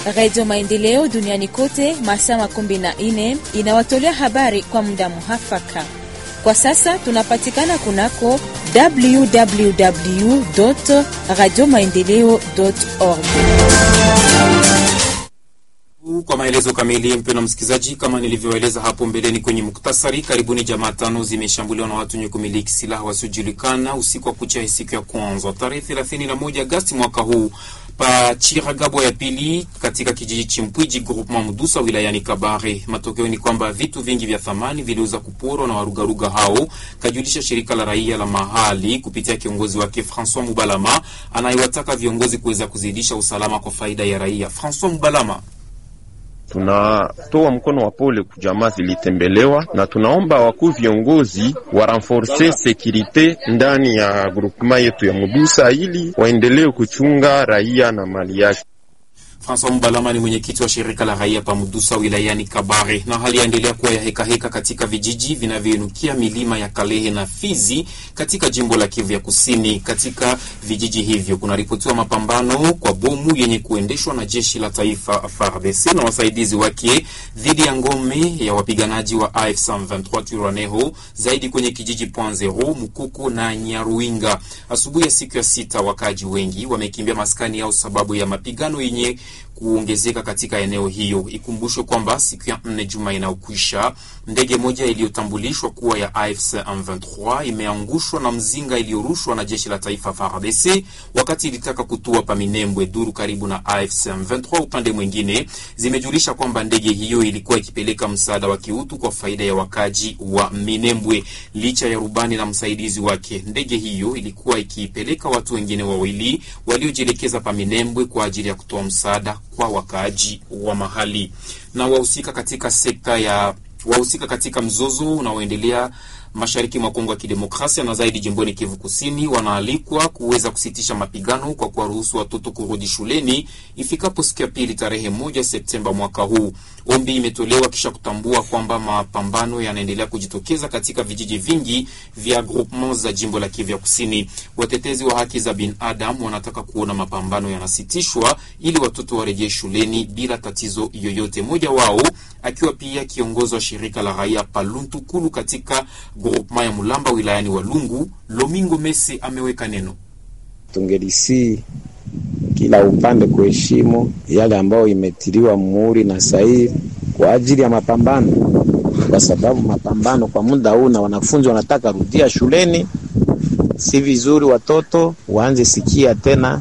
Radio Maendeleo duniani kote masaa makumi na nne inawatolea habari kwa muda muhafaka. Kwa sasa tunapatikana kunako www radio maendeleo org. Kwa maelezo kamili, mpendwa msikilizaji, kama nilivyoeleza hapo mbeleni kwenye muktasari, karibuni jamaa tano zimeshambuliwa na watu wenye kumiliki silaha wasiojulikana usiku wa kucha siku ya kwanza tarehe 31 Agosti mwaka huu pa Chiragabo ya pili katika kijiji Chimpwiji groupement Mudusa wilayani Kabare. Matokeo ni kwamba vitu vingi vya thamani viliweza kuporwa na warugaruga hao, kajulisha shirika la raia la mahali kupitia kiongozi wake Francois Mubalama anayewataka viongozi kuweza kuzidisha usalama kwa faida ya raia. Francois Mubalama tunatoa mkono wa pole kujamaa zilitembelewa, na tunaomba wakuu viongozi wa renforce sekirite ndani ya grupema yetu ya Mudusa ili waendelee kuchunga raia na mali yake. Francois Mbalama ni mwenyekiti wa shirika la raia pa Mudusa wilayani Kabare. Na hali yaendelea kuwa ya hekaheka heka katika vijiji vinavyoinukia milima ya Kalehe na Fizi katika jimbo la Kivu ya Kusini. Katika vijiji hivyo kunaripotiwa mapambano kwa bomu yenye kuendeshwa na jeshi la taifa FARDC na wasaidizi wake dhidi ya ngome ya wapiganaji wa AFC M23 Twirwaneho, zaidi kwenye kijiji Point Zero, Mukuku na Nyaruinga. Asubuhi ya siku ya sita, wakaaji wengi wamekimbia maskani yao sababu ya mapigano yenye kuongezeka katika eneo hiyo. Ikumbushwe kwamba siku ya nne juma inayokwisha ndege moja iliyotambulishwa kuwa ya AFC M23 imeangushwa na mzinga iliyorushwa na jeshi la taifa FARDC wakati ilitaka kutua pa Minembwe, duru karibu na AFC M23. Upande mwingine zimejulisha kwamba ndege hiyo ilikuwa ikipeleka msaada wa kiutu kwa faida ya wakaji wa Minembwe. Licha ya rubani na msaidizi wake, ndege hiyo ilikuwa ikipeleka watu wengine wawili waliojielekeza pa Minembwe kwa ajili ya kutoa msaada kwa wakaaji wa mahali. Na wahusika katika sekta ya wahusika katika mzozo unaoendelea mashariki mwa Kongo ya Kidemokrasia na zaidi jimboni Kivu Kusini wanaalikwa kuweza kusitisha mapigano kwa kuwaruhusu watoto kurudi shuleni ifikapo siku ya pili tarehe moja Septemba mwaka huu. Ombi imetolewa kisha kutambua kwamba mapambano yanaendelea kujitokeza katika vijiji vingi vya groupement za jimbo la Kivu Kusini. Watetezi wa haki za binadamu wanataka kuona mapambano yanasitishwa ili watoto warejee shuleni bila tatizo yoyote. Mmoja wao akiwa pia kiongozi wa shirika la raia Paluntukulu katika groupement ya Mulamba wilayani Walungu, Lomingo Mese ameweka neno. Tungelisi kila upande kuheshimu yale ambayo imetiliwa muhuri na sahihi kwa ajili ya mapambano, kwa sababu mapambano kwa muda huu na wanafunzi wanataka rudia shuleni. Si vizuri watoto waanze sikia tena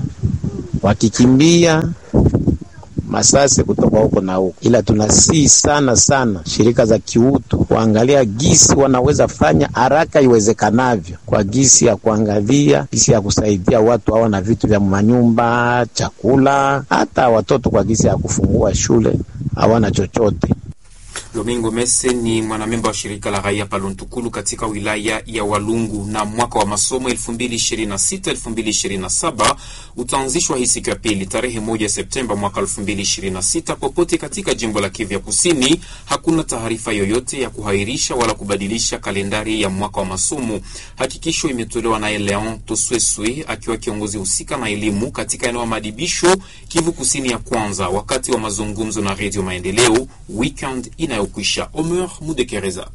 wakikimbia masase kutoka huko na huko, ila tunasii sana sana shirika za kiutu kuangalia gisi wanaweza fanya haraka iwezekanavyo, kwa gisi ya kuangalia gisi ya kusaidia watu hawa na vitu vya manyumba, chakula, hata watoto kwa gisi ya kufungua shule hawana chochote. Domingo Mese ni mwanamemba wa shirika la raia Paluntukulu katika wilaya ya Walungu. Na mwaka wa masomo 2026 2027 utaanzishwa hii siku ya pili tarehe moja Septemba mwaka 2026 popote katika jimbo la Kivu Kusini. Hakuna taarifa yoyote ya kuhairisha wala kubadilisha kalendari ya mwaka wa masomo. Hakikisho imetolewa naye Leon Tosweswe akiwa kiongozi husika na elimu katika eneo la madibisho Kivu Kusini ya kwanza, wakati wa mazungumzo na Redio Maendeleo weekend inayokwisha. Omer Mudekereza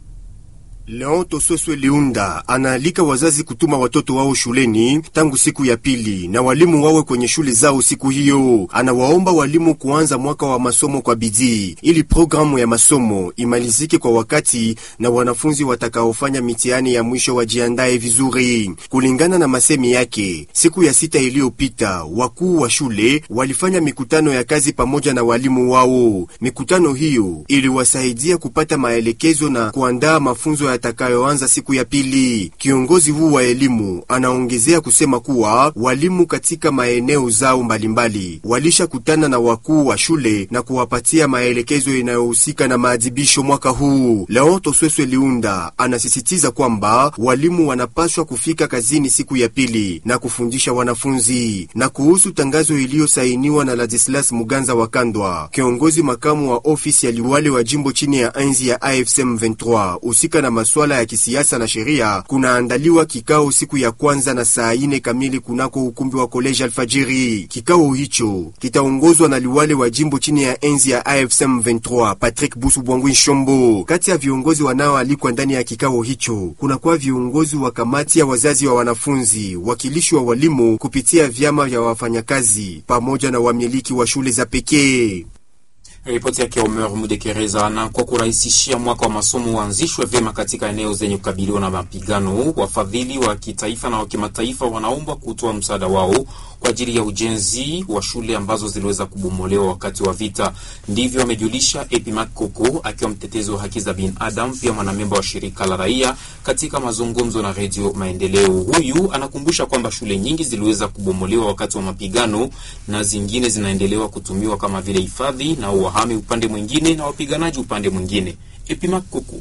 Leon Tososwe Liunda anaalika wazazi kutuma watoto wao shuleni tangu siku ya pili na walimu wawe kwenye shule zao siku hiyo. Anawaomba walimu kuanza mwaka wa masomo kwa bidii ili programu ya masomo imalizike kwa wakati na wanafunzi watakaofanya mitihani ya mwisho wajiandae vizuri. Kulingana na masemi yake, siku ya sita iliyopita wakuu wa shule walifanya mikutano ya kazi pamoja na walimu wao. Mikutano hiyo iliwasaidia kupata maelekezo na kuandaa mafunzo yatakayoanza siku ya pili. Kiongozi huu wa elimu anaongezea kusema kuwa walimu katika maeneo zao mbalimbali walishakutana na wakuu wa shule na kuwapatia maelekezo yanayohusika na maadhibisho mwaka huu. Leon Tosweswe Liunda anasisitiza kwamba walimu wanapaswa kufika kazini siku ya pili na kufundisha wanafunzi. Na kuhusu tangazo iliyosainiwa na Ladislas Muganza wa Kandwa, kiongozi makamu wa ofisi ya liwali wa jimbo chini ya enzi ya AFC M23 husika na masuala ya kisiasa na sheria kunaandaliwa kikao siku ya kwanza na saa ine kamili kunako ukumbi wa koleji Alfajiri. Kikao hicho kitaongozwa na liwale wa jimbo chini ya enzi ya AFSM 23 Patrick Busu Bwangwi Shombo. Kati ya viongozi wanaoalikwa ndani ya kikao hicho kunakuwa viongozi wa kamati ya wazazi wa wanafunzi, wakilishi wa walimu kupitia vyama vya wafanyakazi pamoja na wamiliki wa shule za pekee. Ripoti yake Omer Mudekereza. Na kwa kurahisishia mwaka wa masomo uanzishwe vyema katika eneo zenye kukabiliwa na mapigano, wafadhili wa kitaifa na wa kimataifa wanaombwa kutoa msaada wao kwa ajili ya ujenzi wa shule ambazo ziliweza kubomolewa wakati wa vita. Ndivyo amejulisha Epimac Koko akiwa mtetezi wa haki za binadamu, pia mwanamemba wa shirika la raia katika mazungumzo na Redio Maendeleo. Huyu anakumbusha kwamba shule nyingi ziliweza kubomolewa wakati wa mapigano na zingine zinaendelewa kutumiwa kama vile hifadhi na wahami upande mwingine na wapiganaji upande mwingine. Epimac Koko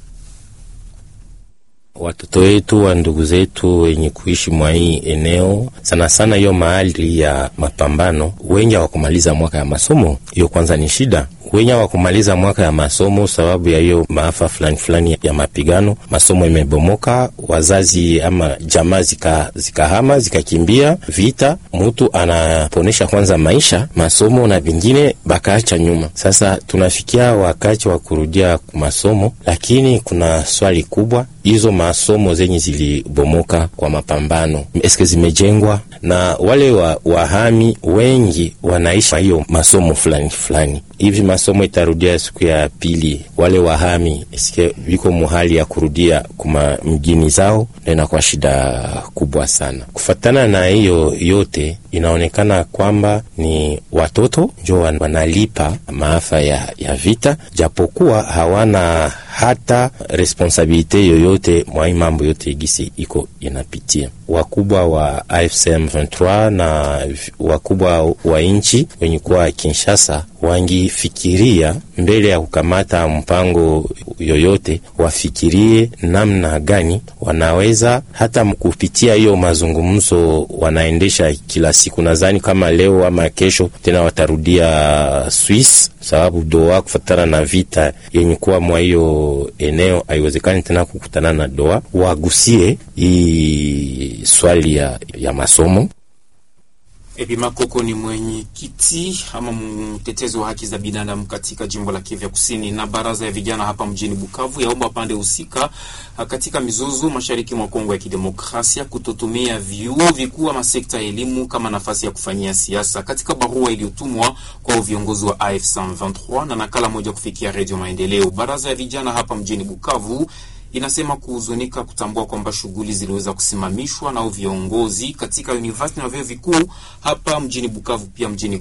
watoto wetu wa ndugu zetu wenye kuishi mwa hii eneo sana sana, hiyo mahali ya mapambano, wengi hawakumaliza mwaka ya masomo. Hiyo kwanza ni shida. Wenye hawakumaliza mwaka ya masomo sababu ya hiyo maafa fulani fulani ya mapigano, masomo imebomoka, wazazi ama jamaa zika zikahama zikakimbia vita, mutu anaponesha kwanza maisha masomo na vingine bakaacha nyuma. Sasa tunafikia wakati wa kurudia masomo, lakini kuna swali kubwa hizo masomo zenye zilibomoka kwa mapambano eske zimejengwa na wale wa, wahami wengi wanaishi hiyo masomo fulani fulani hivi. Masomo itarudia siku ya pili, wale wahami eske viko muhali ya kurudia kuma mjini zao, na inakuwa shida kubwa sana. Kufatana na hiyo yote, inaonekana kwamba ni watoto njo wanalipa maafa ya, ya vita, japokuwa hawana hata responsabilite yoyote mwa mambo yote gisi iko inapitia. Wakubwa wa AFCM 23 na wakubwa wa nchi wenye kuwa Kinshasa wangifikiria mbele ya kukamata mpango yoyote, wafikirie namna gani wanaweza hata kupitia hiyo mazungumzo wanaendesha kila siku. Nadhani kama leo ama kesho tena watarudia Swiss, sababu doa kufatana na vita yenye kuwa mwa hiyo eneo haiwezekani tena kukutana na doa, wagusie hii swali ya, ya masomo. Epima Koko ni mwenyekiti ama mtetezi wa haki za binadamu katika jimbo la Kivu Kusini. Na baraza ya vijana hapa mjini Bukavu yaomba pande husika katika mizozo mashariki mwa Kongo ya Kidemokrasia kutotumia vyuo vikuu ama sekta ya elimu kama nafasi ya kufanyia siasa. Katika barua iliyotumwa kwa viongozi wa AFC 23 na nakala moja kufikia Redio Maendeleo, baraza ya vijana hapa mjini Bukavu inasema kuhuzunika kutambua kwamba shughuli ziliweza kusimamishwa na viongozi katika university na vyuo vikuu hapa mjini Bukavu pia mjini